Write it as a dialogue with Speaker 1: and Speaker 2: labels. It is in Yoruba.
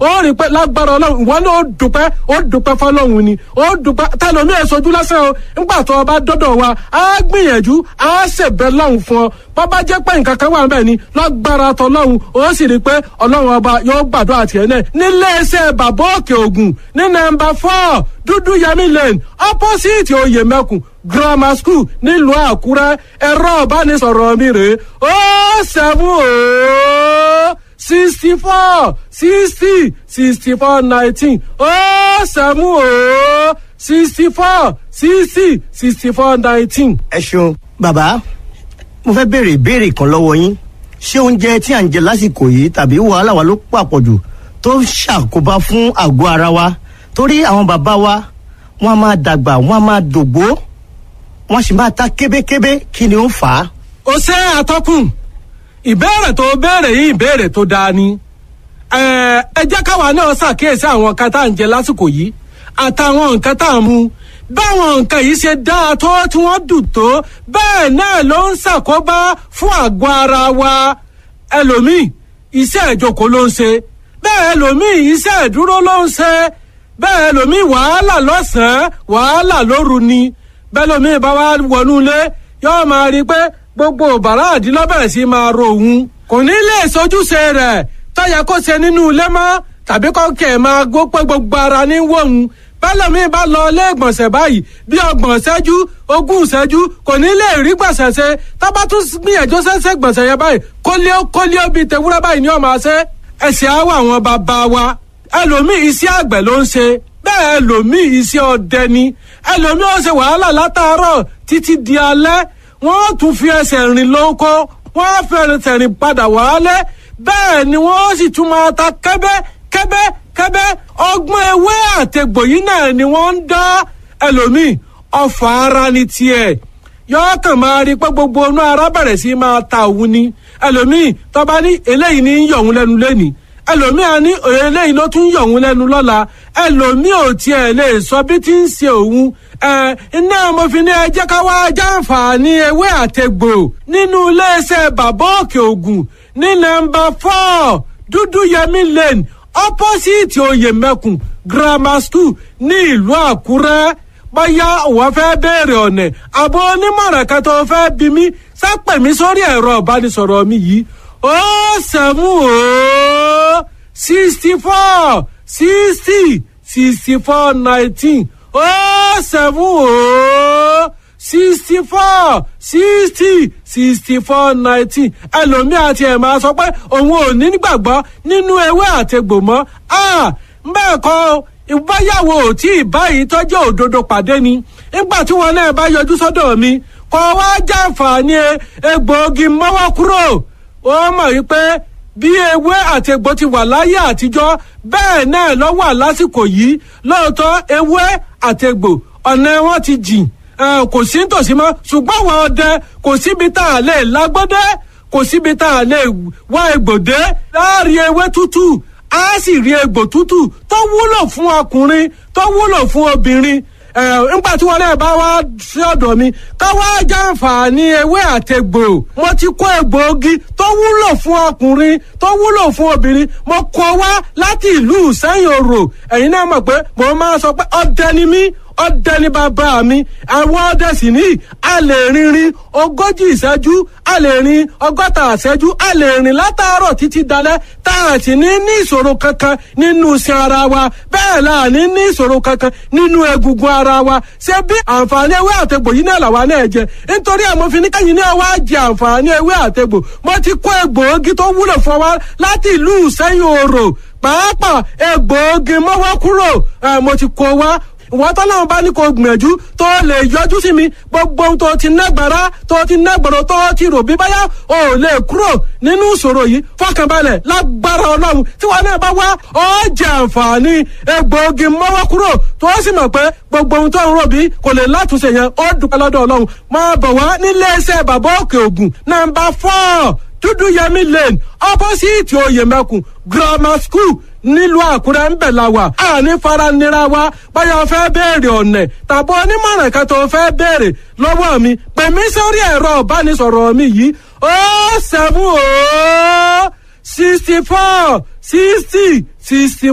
Speaker 1: ó rí i pé lágbára ọlọ́run ìwọ náà ó dùpẹ́ ó dùpẹ́ fọlọ́run ni ó dùpẹ́ tẹlomi èsojú lásán o nígbà tó o bá dọ́dọ̀ wa á gbìyànjú á ṣèbẹ̀ lọ́hùn fún ọ bàbá jẹ́ pé nǹkan kan wà ń bẹ̀ ni lágbára tọlọ́hun ó sì rí i pé ọlọ́run ọba yóò gbàdúrà tiẹ̀ náà nílé iṣẹ́ bàbá òkè ògùn ní nọ́mbà four dúdú yẹmí lane opposite oyè mẹ́kùn grammar school nílùú àkúrẹ́ ẹ̀rọ ìbánisọ̀rọ̀ mi rèé ó seven ó sixty four sixty sixty four nineteen ó seven ó sixty four sixty sixty four nineteen.
Speaker 2: ẹ ṣeun bàbá mo fẹ́ béèrè ìbéèrè kan lọ́wọ́ yín ṣé oúnjẹ tí à ń jẹ lásìkò yìí tàbí wàhálà wa ló pàpọ̀jù tó ń ṣàkóbá fún àgọ́ ara wa torí àwọn bàbá wa wọ́n á máa dàgbà wọ́n á máa dògbó wọ́n sì máa ta kébékébé kí ni ó fà á.
Speaker 1: ó ṣe àtọkùn ìbéèrè tó béèrè yìí ìbéèrè tó dáa ni ẹ ẹ jẹ́ káwa náà ṣàkíyèsí àwọn nǹkan tá à ń jẹ lásìkò yìí àtàwọn nǹkan tá à ń mu báwọn nǹkan yìí ṣe dáa tó tí wọ́n dùn tó bẹ́ẹ̀ náà ló ń ṣàkóbá fún àgọ́ ara wa ẹlòmíì iṣẹ́ ìjókòó ló ń ṣe bẹ́ẹ̀ ẹlòmíì iṣẹ́ ìdúró ló ń ṣe bẹ́ẹ̀ ẹlòmíì wàhálà lọ́sàn-án wàhálà lóru ni bẹ́ẹ̀ ẹlòmíì bá wá wọnú ilé yóò máa rí i pé gbogbo bàrá àdínlọ́bẹ̀rẹ̀ sí máa ro òun kò ní lè sojúṣe rẹ̀ tọ́yẹ kó ṣe nínú ilé mọ́ tàbí kọ́kẹ́ máa gbó pé gbogbo ara ní wọ̀hún bẹ́lẹ̀mí bá lọ ilé ìgbọ̀nsẹ̀ báyìí bí ọgbọ̀n ṣẹ́jú ogún ṣẹ́jú kò ní lè rí gbọ̀nsẹ̀ ṣe tábà tún gbìyànjú ṣẹ́ṣẹ́ gbọ̀nsẹ̀ yẹn báyìí kólíó kólíó bíi tewúrẹ́ báyìí ní ọmọ ṣe ẹ̀sìn àwọ̀ àwọn bàbá wa ẹlòmíì iṣẹ́ àgbẹ̀ ló ń ṣe bẹ́ẹ̀ ẹlòmíì iṣẹ́ ọdẹ ni ẹlòmíì ó ṣe wàhálà látàárọ̀ títí di alẹ́ wọ́n tún fi ẹsẹ̀ rìn lóko wọ́n fi ẹsẹ̀ rìn padà wálé bẹ́ẹ̀ ni wọ́n sì tún máa ta kẹ́bẹ́ kẹ́bẹ́ kẹ́bẹ́ ọgbọ́n ewé àtẹ̀gbò yìí náà ni wọ́n ń dá ẹlòmíì ọfà ara ni tiẹ̀ yọọ kàn máa rí pé gbogbo inú ara bẹ̀rẹ̀ sí máa ta òun ni ẹlòmíì tọ́ba ní eléyìí ní yọ̀ òun lẹ́nu lẹ́nìí ẹlòmíì á ní eléyìí ló tún yọ̀ òun lẹ́nu lọ́la ẹlòmíì ò tiẹ̀ lè sọ bí tí ń ṣe òun ẹ iná mo fi ní ẹ jẹ́ ká wá jàǹfààní ewé àtẹ̀gbò nínú iléeṣẹ́ bàbá òkè ògùn ní nọ́mbà four dúdú yẹmí lane opposite oyèmẹkùn grammar school ní ìlú àkúrẹ́ bóyá òwò fẹ́ béèrè ọ̀nà àbọ̀ onímọ̀ràn kan tó fẹ́ bí mi sápẹ̀ mi sórí ẹ̀rọ ìbánisọ̀rọ̀ mi yìí ó sẹ́mu ó sixty four sixty sixty four nineteen ó sẹ́mu ó sixty four sixty sixty four nineteen ẹlòmíì àti ẹ̀ máa sọ pé òun ò ní gbàgbọ́ nínú ewé àtegbò mọ́ bẹ́ẹ̀ kọ́ ìbáyàwó tí ìbáyìí tọ́jú òdodo pàdé ni nígbà tí wọn náà bá yọjú sọ́dọ̀ mi kọ́ wá jàǹfààní egbòogi mọ́wọ́ kúrò ó mọ̀ wípé bí ewé àti egbò ti wà láyé àtijọ́ bẹ́ẹ̀ náà ló wà lásìkò yìí lóòótọ́ ewé àti egbò ọ̀nà wọn ti jìn kò sí nítòsí mọ́ ṣùgbọ́n àwọn ọdẹ kò síbi tá a lè lágbọ́dẹ́ kò síbi tá a lè wá egbòdé láàrin ewé tútù á sì rí egbò tútù tó wúlò fún ọkùnrin tó wúlò fún obìnrin ẹ nígbà tí wọn náà bá wá sí ọ̀dọ̀ mi ká wá jàǹfààní ewé àtẹgbò mo ti kó egbòogi tó wúlò fún ọkùnrin tó wúlò fún obìnrin mo kó wá láti ìlú sẹ́yìn òrò ẹ̀yin náà mọ̀ pé mo máa sọ pé ọdẹ ni mí ọdẹ ní bàbá mi àwọn ọdẹ sì ní a lè rìnrìn ogójì ìṣẹ́jú a lè rìn ọgọ́ta ìṣẹ́jú a lè rìn látàárọ̀ títí dalẹ́ tá a sì ní ní ìṣòro kankan nínú iṣan ara wa bẹ́ẹ̀ la ní ní ìṣòro kankan nínú egungun ara wa ṣé bí àǹfààní ewé àtegbò yìí náà làwa náà jẹ nítorí àmọ́ fi ní kẹ́yìn náà wá jẹ àǹfààní ewé àtegbò mo ti kó egbòogi tó wúlò fún wa láti ìlú ìṣẹ́yìn òrò pàápàá egbòogi mọ́wọ́ kúrò mo ti kó wa ìwọ́n tọ́lọ́run bá ní kó gbìyànjú tó lè yọjú sí mi gbogbo ohun tó ti nágbára tó ti nágbọ̀rọ̀ tó ti rò bí báyà ò lè kúrò nínú ìṣòro yìí fọkànbalẹ̀ lágbára ọlọ́run tí wọn náà bá wá ọ jẹ àǹfààní egbòogi mọ́wọ́ kúrò tó sì mọ̀ pé gbogbo ohun tó ń rò bí kò lè látúnṣe yẹn ó dúpẹ́ lọ́dọ̀ ọlọ́run máa bọ̀ wá nílé iṣẹ́ bàbá òkè ògùn nàmbà fọ́ọ̀ dúdú yẹmí lane opposite oyèmẹkùn grammar school nílùú àkúrẹ́ ń bẹ̀ la wà àní faranira wa báyọ̀ fẹ́ béèrè ọ̀nẹ̀ tàbí onímọ̀ràn kan tó fẹ́ béèrè lọ́wọ́ mi pè mí sórí ẹ̀rọ ìbánisọ̀rọ̀ mi yìí ó seven ó sixty four sixty sixty